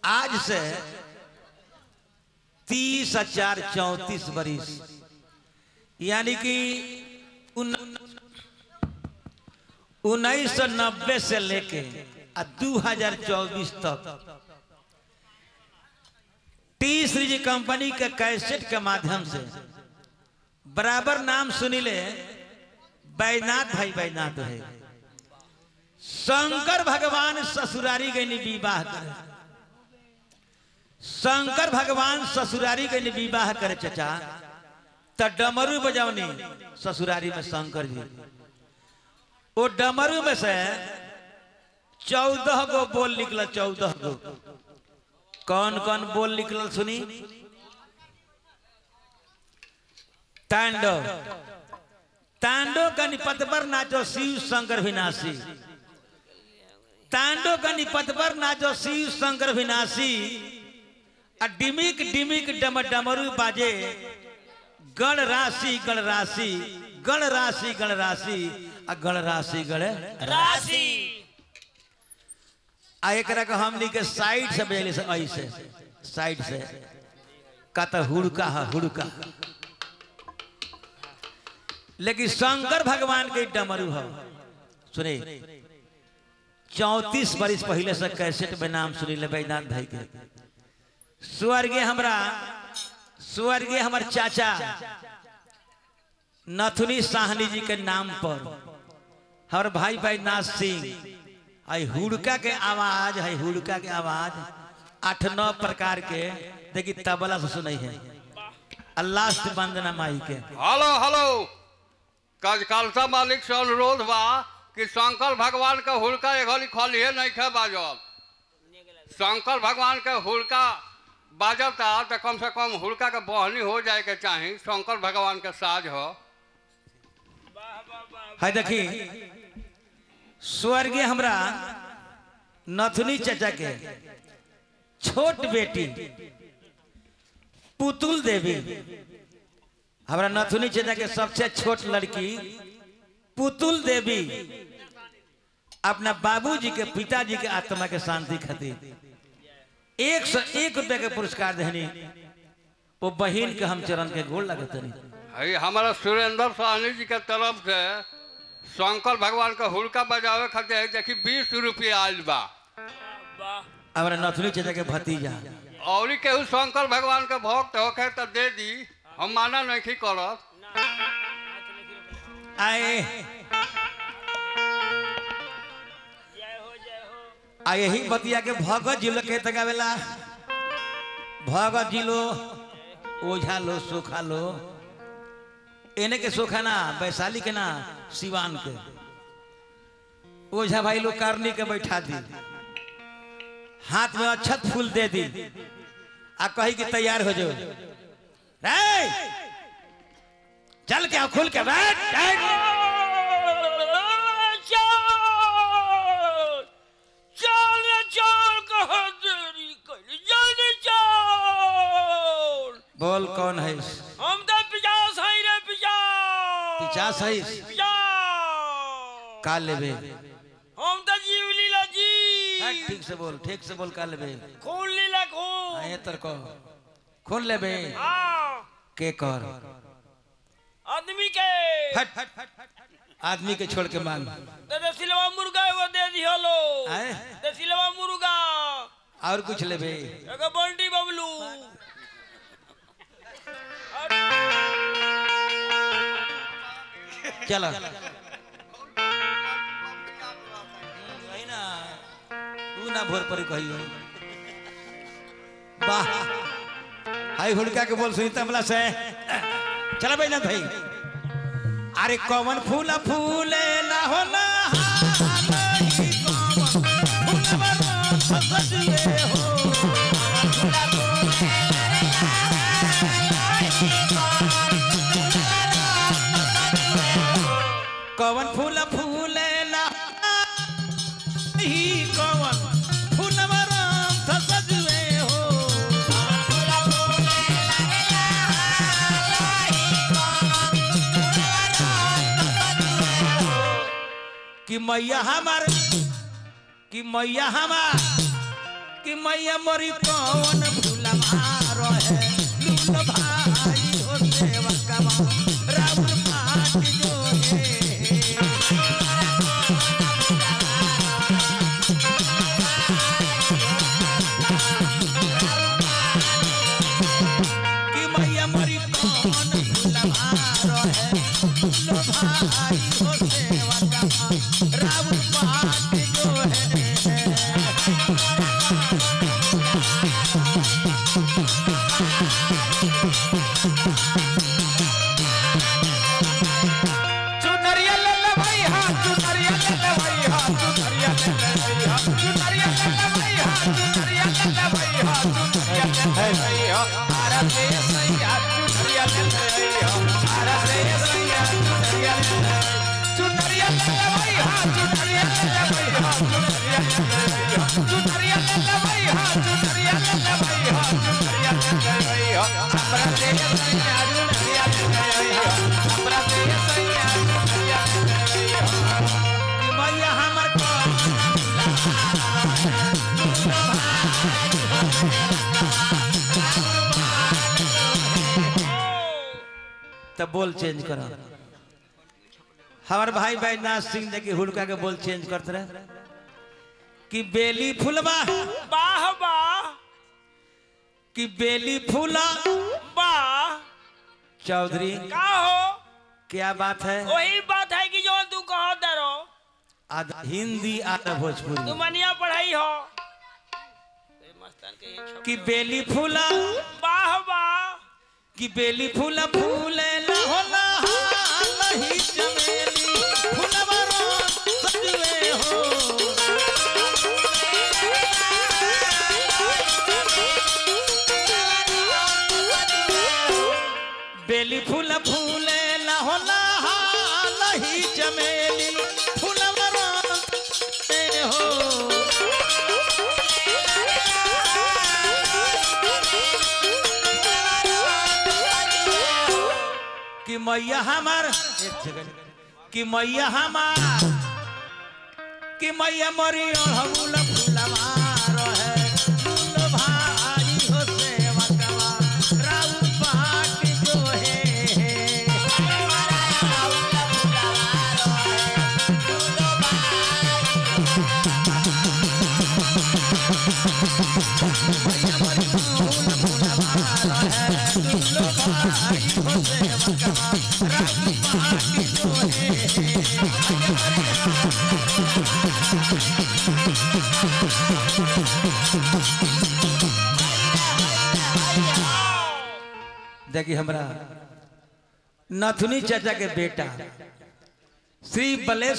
आज से तीस हजार चौतीस बरिस यानी कि उन्नीस सौ नब्बे से लेके आ दू हजार चौबीस तक टी सीरीज कंपनी के कैसेट के माध्यम से बराबर नाम सुनिले बैनाथ भाई बैनाथ है शंकर भगवान ससुरारी गई विवाह करे शंकर भगवान ससुरारी गई विवाह करे चचा त डमरू बजावनी ससुरारी में शंकर जी वो डमरू में से चौदह गो बोल निकल चौदह गो कौन कौन बोल निकल सुनी तांडव तांडव का निपत पर नाचो शिव शंकर विनाशी तांडव का निपत पर नाचो शिव शंकर विनाशी आ डिमिक डिमिक डम डमरू बाजे गण राशि गण राशि गण राशि गण राशि आ गण राशि गण राशि आ एकरा के हमनी के साइड से बजेली से ऐसे साइड से का तो हुड़का है हुड़का लेकिन शंकर भगवान के डमरू है सुने चौतीस बरिस पहले से कैसेट में नाम सुनी ले बैनाथ भाई के स्वर्गीय हमरा स्वर्गीय हमर चाचा नथुनी साहनी जी के नाम पर हर भाई बैनाथ सिंह आई हुड़का के आवाज है हुड़का के आवाज आठ नौ प्रकार के देखी तबला से सुनाई है लास्ट वंदना माई के हेलो हेलो कल कलसा मालिक से अनुरोध बा कि शंकर भगवान के हुड़का एघली खलिए नहीं खे बाजल शंकर भगवान के हुड़का बाजता तो कम से कम हुड़का के बहनी हो जाए के चाही शंकर भगवान के साज हो है देखी स्वर्गीय हमरा नथुनी चाचा के छोट बेटी पुतुल देवी हमरा नथुनी चाचा के सबसे छोट लड़की पुतुल देवी अपना बाबूजी के पिताजी के आत्मा के शांति खातिर एक सौ एक रुपया के पुरस्कार देनी वो बहन के हम चरण के गोल लगतनी है हमारा सुरेंद्र साहनी जी के तरफ से शंकर भगवान के हुड़का बजावे खातिर है देखी बीस रुपया आयल बा वाह हमरा नथुनी चाचा के भतीजा और केहू शंकर भगवान के भक्त होखे तो दे दी हम माना नहीं करब आए जय हो जय हो आ यही बतिया के भगत जिलो के तगावेला भगत जिलो ओझा लो सोखा लो एने के सोखा ना वैशाली के ना सिवान के ओझा भाई लोग कारनी के बैठा दी हाथ में अक्षत फूल दे दी आ कही कि तैयार हो जाओ रे चल के आओ, खुल के बैठ बैठ चल चल चल कह देरी कर जल्दी चल बोल कौन है हम तो पिजास है रे पिजास पिचास है पिजास का लेबे हम तो जीव लीला जी हाँ, ठीक से बोल ठीक से बोल का लेबे खून लीला खून आए तर को खोल लेबे हाँ के कर आदमी के हट आदमी के छोड़ के मांग तो देसिलवा मुर्गा एगो दे दियो लो आए? देसिलवा मुर्गा और कुछ लेबे एगो बंटी बबलू चलो वही ना तू ना भोर पर कहियो वाह हाय हुड़का के बोल सुनी तबला से चल भाई ना भाई अरे कौन फूल फूले ना हो ना हालही कौन फूलवा सजवे हो कौन फूल फूले ना ही कौन फूलवा राम सजवे हो कि मैया हमार कि मैया हमार कि मैया मोरी कौन भूलवा रहे लूल भाई हो सेवा कमा राउर पाट जो है कि मैया मोरी कौन भूलवा रहे लूल भाई हो सेवा कमा राउर पाट जो है चुनरिया ले ले भाई हां चुनरिया ले ले भाई हां चुनरिया ले ले भाई हां चुनरिया ले ले भाई हां चुनरिया ले ले भाई हां चुनरिया ले ले भाई हां आरा से सैया चुनरिया ले ले भाई हां आरा से सैया चुनरिया ले ले चुनरिया ले ले भाई हां चुनरिया ले ले भाई हां चुनरिया ले ले भाई हां चुनरिया ले ले भाई हां चुनरिया ले ले भाई हां चुनरिया ले ले भाई हां हमरा से सैया चुनरिया ले ले भाई हां हमरा से सैया चुनरिया ले ले भाई हां कि मैया हमर कौन तब बोल चेंज करो हमार भाई बैजनाथ सिंह जी की हुड़का के बोल चेंज करते रहे कि बेली फुलवा वाह वाह कि बेली फूला वाह चौधरी का हो क्या बात है वही बात है कि जो तू कहो दरो आधा हिंदी आधा भोजपुरी तू मनिया पढ़ाई हो ए, मस्तान के ये छप- कि बेली फूला वाह वाह कि बेली फूला फूले लहोला लही चमेली फूलवा रोज सजवे हो बेली फूला फूले लहोला लही चमेली फूलवा रोज सजवे हो कि मैया हमार एक सेकंड कि मैया हमार कि मैया मरी अड़हुल फुलवा रहे फूल भाई हो सेवा कवा राउर बाट जो है देखिए हमरा नथुनी चाचा के बेटा श्री बलेश